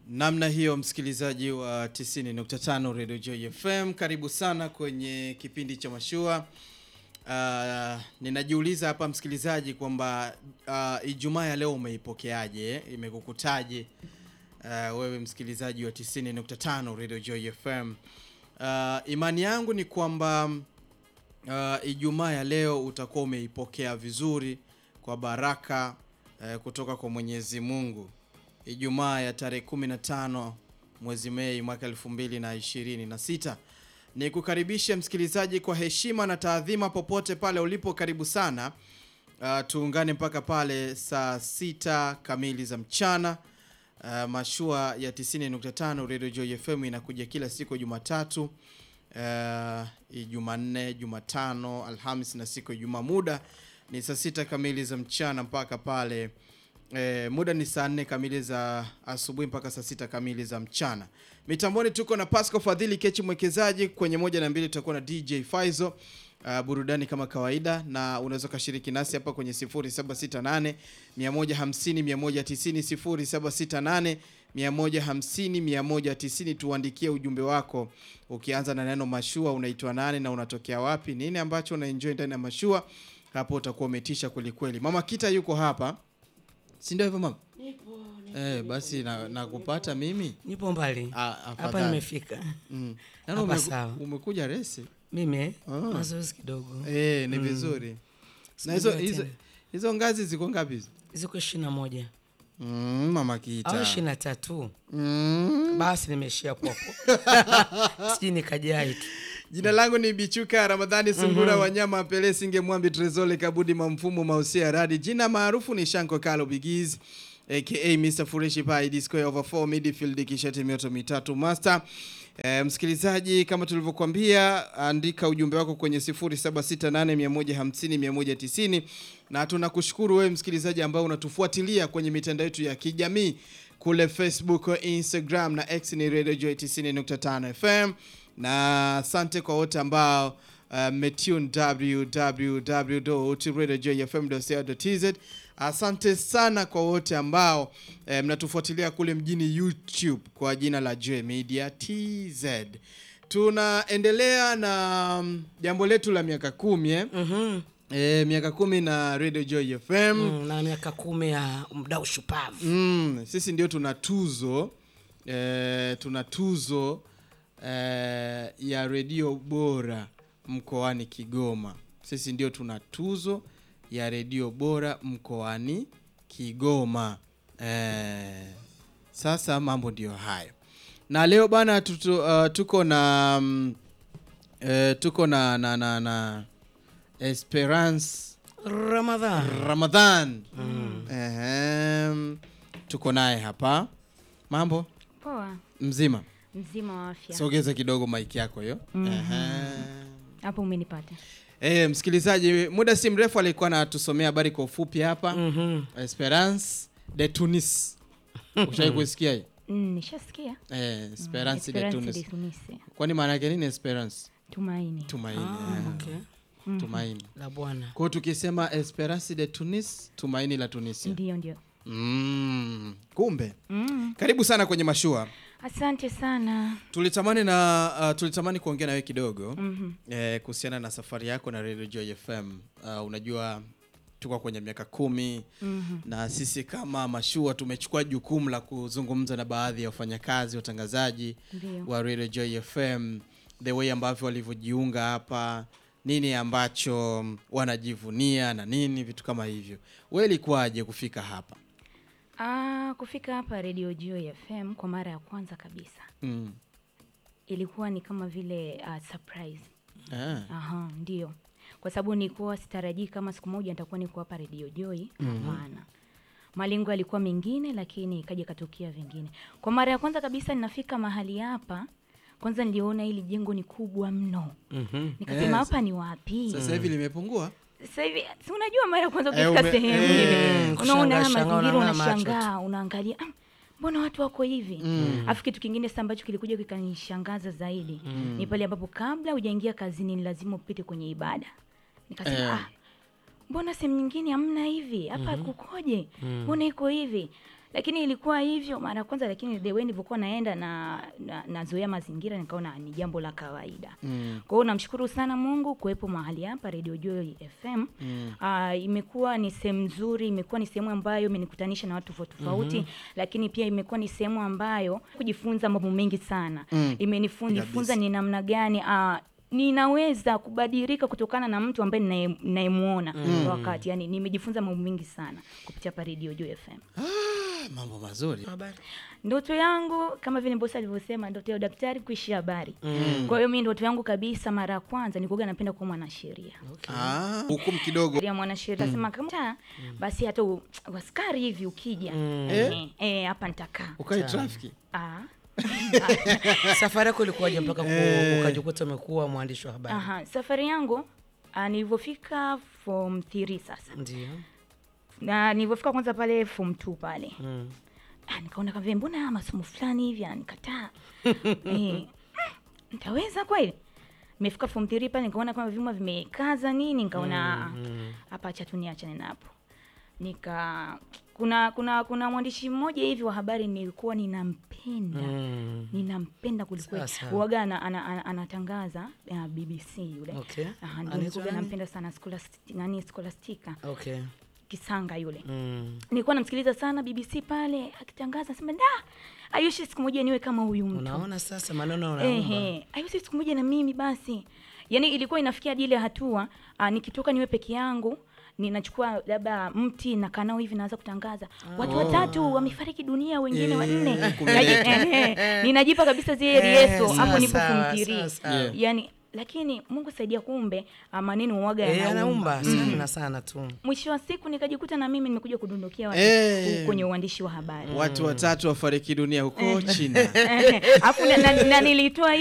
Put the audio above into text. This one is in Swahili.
Namna hiyo msikilizaji wa 90.5 Radio Joy FM, karibu sana kwenye kipindi cha mashua. Uh, ninajiuliza hapa msikilizaji kwamba uh, Ijumaa ya leo umeipokeaje? Imekukutaje uh, wewe msikilizaji wa 90.5 Radio Joy FM? Uh, imani yangu ni kwamba uh, Ijumaa ya leo utakuwa umeipokea vizuri kwa baraka uh, kutoka kwa Mwenyezi Mungu. Ijumaa ya tarehe 15 mwezi Mei mwaka 2026. Ni kukaribisha msikilizaji kwa heshima na taadhima popote pale ulipo, karibu sana. Uh, tuungane mpaka pale saa sita kamili za mchana. Uh, mashua ya 90.5 Radio Joy FM inakuja kila siku Jumatatu, uh, Jumanne, Jumatano, Alhamis na siku ya Ijumaa. Muda ni saa sita kamili za mchana mpaka pale E, muda ni saa nne kamili za asubuhi mpaka saa sita kamili za mchana. Mitamboni tuko na Pasco Fadhili Kechi mwekezaji, kwenye moja na mbili tutakuwa na DJ Faizo. Uh, burudani kama kawaida, na unaweza ukashiriki nasi hapa kwenye 0768 150 190 0768 150 190. Tuandikie ujumbe wako ukianza na neno mashua, unaitwa nani na unatokea wapi, nini ambacho unaenjoy ndani ya mashua. Hapo utakuwa umetisha kwelikweli. Mama Kita yuko hapa si ndio hivyo mama? Nipo, nipo, Eh, basi na, na kupata mimi nipo mbali Ah, hapa, afadhali. nimefika Mm. Yaani Hapa umeku- sawa. umekuja resi mimi Ah. mazoezi kidogo eh, ni vizuri na hizo Sikujua hizo tena. hizo ngazi ziko ngapi hizo? ziko ishirini na moja Mm, mama au Kita ishirini na tatu mm. basi nimeishia popo sijui nikajai tu Jina langu ni Bichuka Ramadhani Sungura Wanyama Pele Singe Mwambi Trezole Kabudi Mamfumo Mausia Radi. Jina maarufu ni Shanko Kalo Bigiz aka Mr Fureshi Pai Disco over 4 midfield kishati mioto mitatu master. E, msikilizaji kama tulivyokuambia andika ujumbe wako kwenye 0768150190 na tunakushukuru wewe msikilizaji ambao unatufuatilia kwenye mitandao yetu ya kijamii kule Facebook, Instagram na X ni Radio Joy 90.5 FM na asante kwa wote ambao mmetune www.radiojoyfm.co.tz. Asante sana kwa wote ambao eh, mnatufuatilia kule mjini YouTube kwa jina la Joy Media TZ. Tunaendelea na mm, jambo letu la miaka kumi eh? Mhm. Eh, miaka kumi na Radio Joy FM Mm, na miaka kumi ya mdau shupavu Mm, sisi ndio tuna tuzo eh, tuna tuzo eh, ya redio bora mkoani Kigoma. Sisi ndio tuna tuzo ya redio bora mkoani Kigoma. Eh, sasa mambo ndio hayo, na leo bana tutu, uh, tuko na mm, eh, tuko na na, na, na Esperance Ramadhan Ramadhan. Ehem, tuko naye hapa. Mambo Poa, mzima, mzima wa afya. sogeza kidogo maiki yako hiyo. Ehem. Hapo umenipata. Eh, msikilizaji, muda si mrefu alikuwa anatusomea habari kwa ufupi hapa. Mhm. Esperance de Tunis. Ushai kusikia hii? Mm, nishasikia. Eh, Esperance de Esperance de Tunis. Tunisia. Kwani maana yake nini Esperance? Tumaini. Tumaini. Ah, eh, okay. Tumaini. la bwana Kwa hiyo tukisema Esperance de Tunis, tumaini la Tunisia. Ndio, ndio. Mm, kumbe. Mm. Karibu sana kwenye mashua. Asante sana. Tulitamani na uh, tulitamani kuongea na wewe kidogo Mhm. eh, kuhusiana na safari yako na Radio Joy FM. Uh, unajua tuko kwenye miaka kumi Mhm. na sisi kama mashua tumechukua jukumu la kuzungumza na baadhi ya wafanyakazi watangazaji Ndio. wa Radio Joy FM, the way ambavyo walivyojiunga hapa, nini ambacho wanajivunia na nini, vitu kama hivyo. Wewe ilikuwaje kufika hapa? Ah, kufika hapa Radio Joy FM kwa mara ya kwanza kabisa. Mm. Ilikuwa ni kama vile uh, surprise. Ah. Aha, ndio. Kwa sababu nilikuwa sitarajii kama siku moja nitakuwa niko hapa Radio Joy. Hapana. Malengo yalikuwa mengine lakini ikaja katokea vingine. Kwa mara ya kwanza kabisa ninafika mahali hapa, kwanza niliona hili jengo ni kubwa mno. Mhm. Nikasema Yes. hapa ni wapi? Sasa hivi limepungua? Sasa hivi si unajua mara ya kwanza Eh, ukifika ume- sehemu eh, ile kushangaa, unaona haya shangaa, mazingira unaona macho unashangaa, unaangalia "Ah, mbona watu wako hivi alafu kitu kingine sasa ambacho kilikuja kikanishangaza zaidi ni pale ambapo kabla hujaingia kazini ni lazima upite kwenye ibada nikasema Eh. ah, mbona sehemu nyingine hamna hivi hapa kukoje mbona iko hivi lakini ilikuwa hivyo mara ya kwanza, lakini the way nilivyokuwa naenda na, na nazoea mazingira nikaona ni jambo la kawaida. Mm. Kwa hiyo namshukuru sana Mungu kuwepo mahali hapa Radio Joy FM. Mm. Ah, imekuwa ni sehemu nzuri, imekuwa ni sehemu ambayo imenikutanisha na watu tofauti tofauti, lakini pia imekuwa ni sehemu ambayo kujifunza mambo mengi sana. Mm. Imenifunza Kabisa. ni namna gani ah, ninaweza kubadilika kutokana na mtu ambaye ninaye- ninayemuona kwa wakati. Yani nimejifunza mambo mengi sana kupitia hapa Radio Joy FM. Ah, mambo mazuri. Habari. Ndoto yangu kama vile bosi alivyosema, ndoto ya udaktari kuishi habari. Kwa hiyo mimi ndoto yangu kabisa, mara ya kwanza nilikuwa napenda kuwa mwanasheria Ah, hukumu kidogo. ya mwanasheria nasema kama ta, basi hata u- waskari hivi ukija Eh? eh, eh, hapa nitakaa. Ukae trafiki. Ah, Safari yako ilikuwaje mpaka ku- Eh. ukajikuta umekuwa mwandishi wa habari? aha, safari yangu ah, nilivyofika form 3 sasa Ndio. na nilivyofika kwanza pale form 2 pale Mm. ah, nikaona kama vile mbona haya masomo fulani hivi anikataa eh, nitaweza kweli nimefika form 3 pale nikaona kama vyuma vimekaza nini nikaona ah, hapa acha tu niachane napo nika kuna kuna kuna mwandishi mmoja hivi wa habari nilikuwa ninampenda Mm. ninampenda kwelikweli Sasa. uwaga ana, ana, ana, anatangaza uh, bbc yule Okay. Aha, ndio Anaitwa nilikuwa nani? nampenda sana Scholasti- nani scholastica Okay. kisanga yule Mm. nilikuwa namsikiliza sana bbc pale akitangaza sema da ayushi siku moja niwe kama huyu mtu Unaona sasa maneno unaomba. Ehe, ayushi siku moja na mimi basi yaani ilikuwa inafikia hadi ile hatua uh, nikitoka niwe peke yangu ninachukua labda mti nakaa nao hivi naanza kutangaza watu watatu wamefariki dunia wengine Eh, wanne kumeleka. Naji- ehe, ninajipa kabisa zile Eh, rieso hapo nipo sasa, kumtirii sasa. Yeah. yani lakini mungu saidia kumbe ah, maneno uwaga Eh, yanaumba anaumba sana sana tu. mwisho wa siku nikajikuta na mimi nimekuja kudondokia watu Eh. kwenye uandishi wa habari Watu watatu wafariki dunia huko China. alafu na, na, na nilitoa